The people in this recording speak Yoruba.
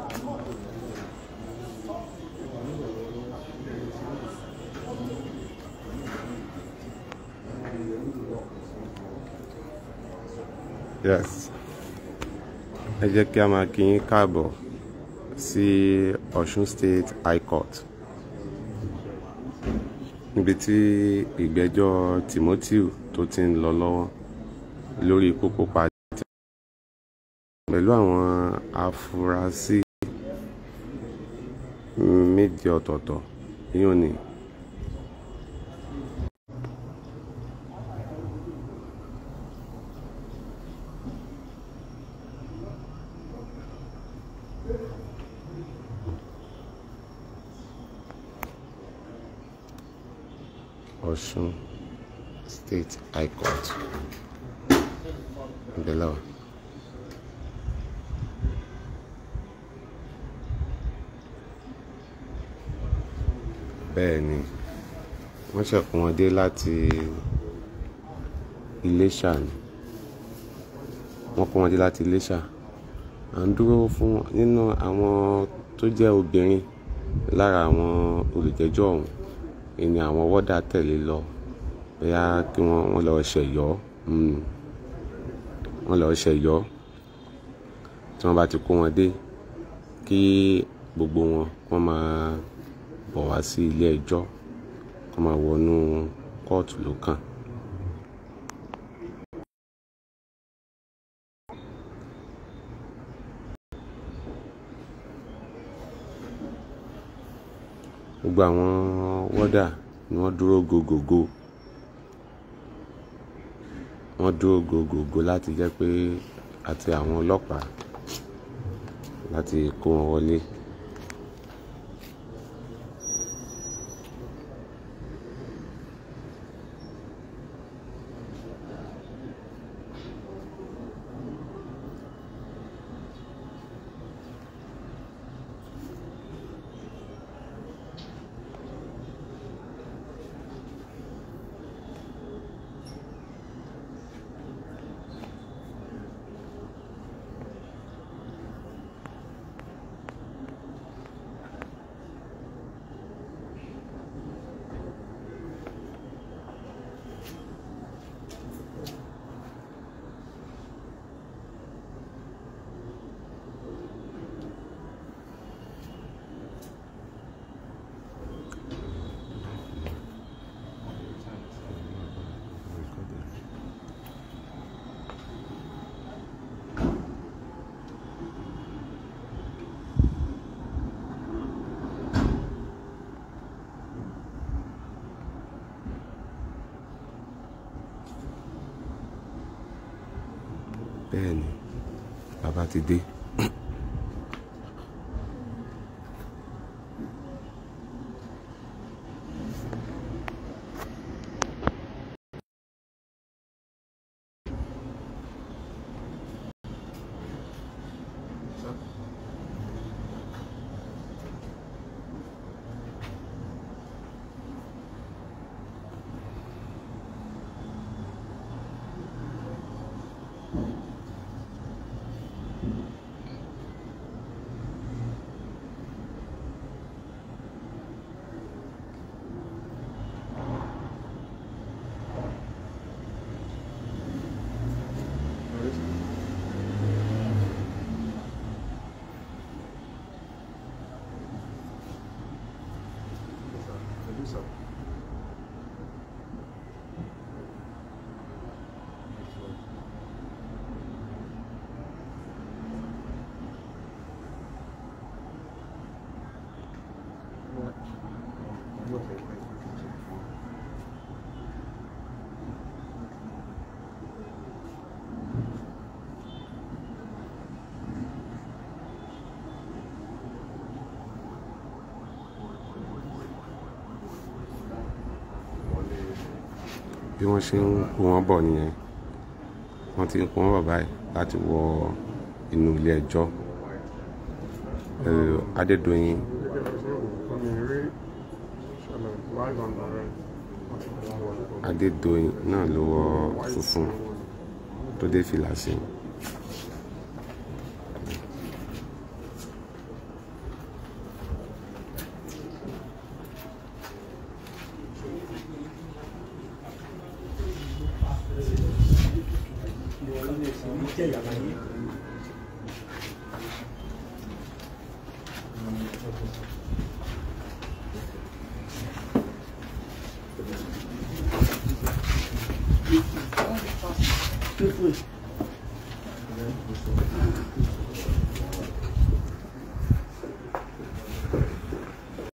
yes ẹ jẹ́ kí a máa kí yín káàbọ̀ sí Ọ̀ṣun State High Court níbi tí ìgbẹ́jọ́ Timothy tó ti ń lọ lọ́wọ́ lórí ikú pípa pẹ̀lú àwọn afurasí méje ọ̀tọ̀ọ̀tọ̀ yíò ní Ọ̀ṣun State High Court ìbẹ̀lẹ̀ wa. bẹ́ẹ̀ ni wọ́n ṣẹ̀kún wọn dé láti Iléṣà ni wọ́n kó wọn dé láti Iléṣà à ń dúró fún nínú àwọn tó jẹ́ obìnrin lára àwọn olùjẹ́jọ́ ọ̀hún ìní àwọn wọ́dà tẹ̀lé lọ bóyá kí wọ́n wọ́n lọ ṣẹ̀yọ́ wọ́n lọ ṣẹ̀yọ́ tí wọ́n bá ti kó wọn dé kí gbogbo wọn wọ́n máa bọ̀ wá sí ilé ẹjọ́ kó máa wọnú kóòtù ló kàn. gbogbo àwọn wọ́dà ni wọ́n dúró gogogo wọ́n dúró gogogo láti jẹ́ pé àti àwọn ọlọ́pàá láti kó wọn wọlé. bẹ́ẹ̀ ni bàbá ti dé. bí wọ́n ṣe ń kó wọn bọ̀ nìyẹn wọ́n ti ń kó wọn bọ̀ báyìí láti wọ inú ilé ẹjọ́ Adédoyin Adédoyin náà ló wọ funfun tó dé fìlà sí i. jẹ́ ìyàwó yìí. Good food.